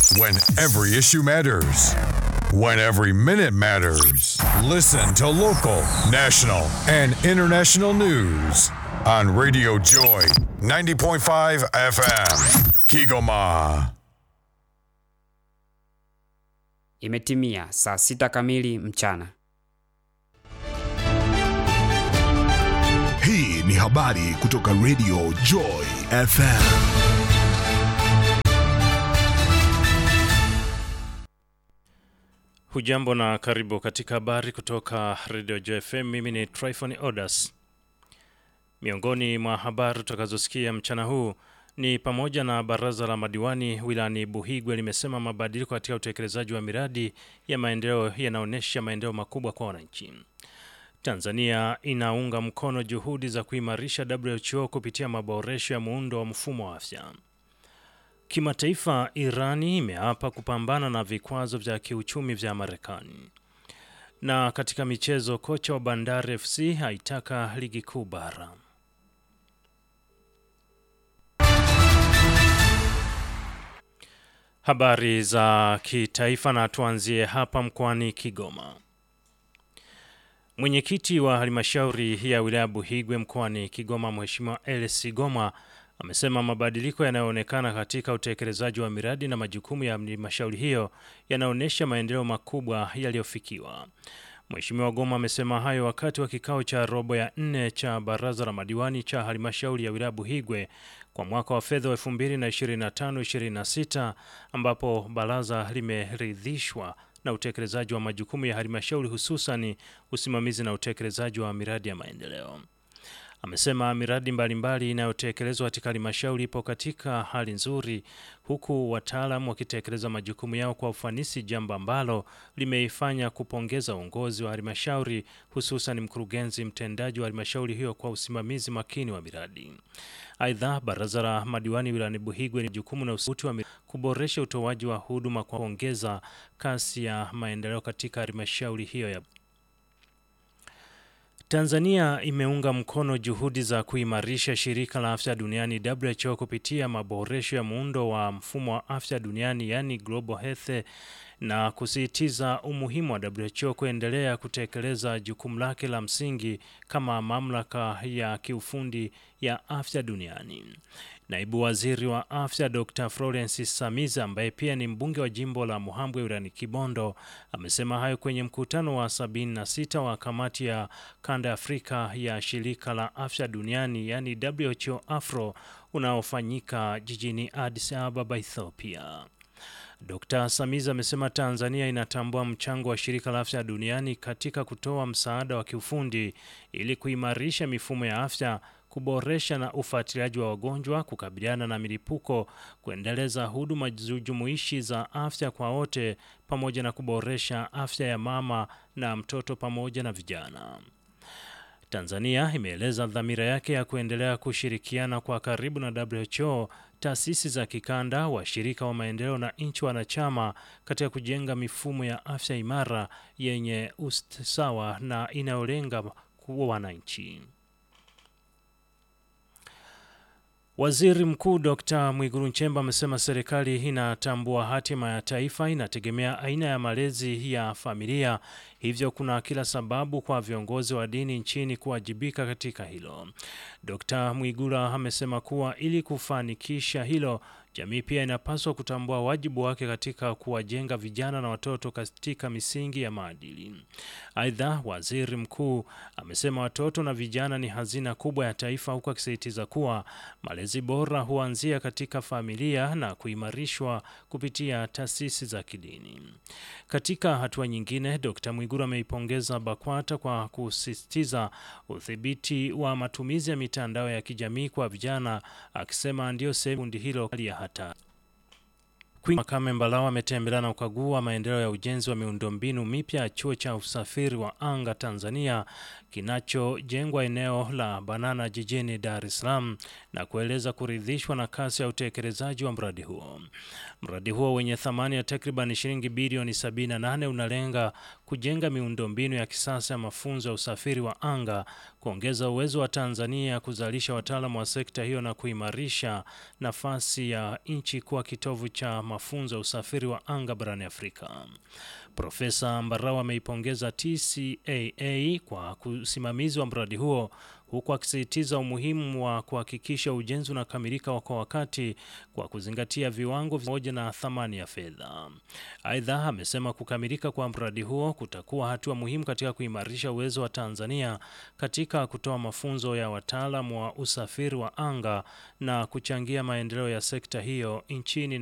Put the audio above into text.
When every issue matters. When every minute matters. Listen to local, national, and international news on Radio Joy 90.5 FM. Kigoma. Imetimia saa sita kamili mchana. Hii ni habari kutoka Radio Joy FM. Hujambo na karibu katika habari kutoka Radio Joy FM. Mimi ni Tryphon Odas. Miongoni mwa habari tutakazosikia mchana huu ni pamoja na baraza la madiwani wilayani Buhigwe limesema mabadiliko katika utekelezaji wa miradi ya maendeleo yanaonyesha maendeleo makubwa kwa wananchi. Tanzania inaunga mkono juhudi za kuimarisha WHO kupitia maboresho ya muundo wa mfumo wa afya. Kimataifa, Irani imeapa kupambana na vikwazo vya kiuchumi vya Marekani. Na katika michezo, kocha wa Bandari FC haitaka ligi kuu bara. Habari za kitaifa na tuanzie hapa mkoani Kigoma. Mwenyekiti wa halmashauri ya wilaya Buhigwe mkoani Kigoma, Mheshimiwa Elsi Goma amesema mabadiliko yanayoonekana katika utekelezaji wa miradi na majukumu ya halmashauri hiyo yanaonyesha maendeleo makubwa yaliyofikiwa. Mheshimiwa Goma amesema hayo wakati wa kikao cha robo ya nne cha baraza la madiwani cha halmashauri ya wilaya Buhigwe kwa mwaka wa fedha wa 2025-26 ambapo baraza limeridhishwa na utekelezaji wa majukumu ya halmashauri hususani usimamizi na utekelezaji wa miradi ya maendeleo. Amesema miradi mbalimbali inayotekelezwa katika halmashauri ipo katika hali nzuri, huku wataalamu wakitekeleza majukumu yao kwa ufanisi, jambo ambalo limeifanya kupongeza uongozi wa halmashauri, hususan mkurugenzi mtendaji wa halmashauri hiyo kwa usimamizi makini wa miradi. Aidha, baraza la madiwani wilayani Buhigwe ni jukumu na usuti wa miradi kuboresha utoaji wa huduma kwa kuongeza kasi ya maendeleo katika halmashauri hiyo ya Tanzania imeunga mkono juhudi za kuimarisha shirika la afya duniani WHO kupitia maboresho ya muundo wa mfumo wa afya duniani yani Global Health na kusisitiza umuhimu wa WHO kuendelea kutekeleza jukumu lake la msingi kama mamlaka ya kiufundi ya afya duniani. Naibu Waziri wa Afya Dr. Florence Samiza ambaye pia ni mbunge wa jimbo la Muhambwe wilayani Kibondo amesema hayo kwenye mkutano wa 76 wa kamati ya kanda ya Afrika ya shirika la afya duniani yani WHO Afro unaofanyika jijini Addis Ababa, Ethiopia. Dr. Samiza amesema Tanzania inatambua mchango wa shirika la afya duniani katika kutoa msaada wa kiufundi ili kuimarisha mifumo ya afya kuboresha na ufuatiliaji wa wagonjwa, kukabiliana na milipuko, kuendeleza huduma jumuishi za afya kwa wote, pamoja na kuboresha afya ya mama na mtoto pamoja na vijana. Tanzania imeeleza dhamira yake ya kuendelea kushirikiana kwa karibu na WHO, taasisi za kikanda, washirika wa maendeleo na nchi wanachama katika kujenga mifumo ya afya imara yenye usawa na inayolenga kuwa wananchi. Waziri Mkuu Dr. Mwigulu Nchemba amesema serikali inatambua hatima ya taifa inategemea aina ya malezi ya familia, hivyo kuna kila sababu kwa viongozi wa dini nchini kuwajibika katika hilo. Dr. Mwigulu amesema kuwa ili kufanikisha hilo, jamii pia inapaswa kutambua wajibu wake katika kuwajenga vijana na watoto katika misingi ya maadili. Aidha, waziri mkuu amesema watoto na vijana ni hazina kubwa ya taifa, huku akisisitiza kuwa malezi bora huanzia katika familia na kuimarishwa kupitia taasisi za kidini. Katika hatua nyingine, Dr. Mwigulu ameipongeza BAKWATA kwa kusisitiza udhibiti wa matumizi ya mitandao ya kijamii kwa vijana, akisema ndio sehemu kundi hilo ya hatari. Queen Makame Mbalawa ametembelea na ukagua maendeleo ya ujenzi wa miundombinu mipya ya chuo cha usafiri wa anga Tanzania kinachojengwa eneo la Banana jijini Dar es Salaam na kueleza kuridhishwa na kasi ya utekelezaji wa mradi huo. Mradi huo wenye thamani ya takriban shilingi bilioni 78 unalenga kujenga miundombinu ya kisasa ya mafunzo ya usafiri wa anga, kuongeza uwezo wa Tanzania kuzalisha wataalamu wa sekta hiyo na kuimarisha nafasi ya nchi kuwa kitovu cha mafunzo ya usafiri wa anga barani Afrika. Profesa Mbarawa ameipongeza TCAA kwa usimamizi wa mradi huo huku akisisitiza umuhimu wa kuhakikisha ujenzi unakamilika kwa wakati kwa kuzingatia viwango pamoja na thamani ya fedha. Aidha, amesema kukamilika kwa mradi huo kutakuwa hatua muhimu katika kuimarisha uwezo wa Tanzania katika kutoa mafunzo ya wataalamu wa usafiri wa anga na kuchangia maendeleo ya sekta hiyo nchini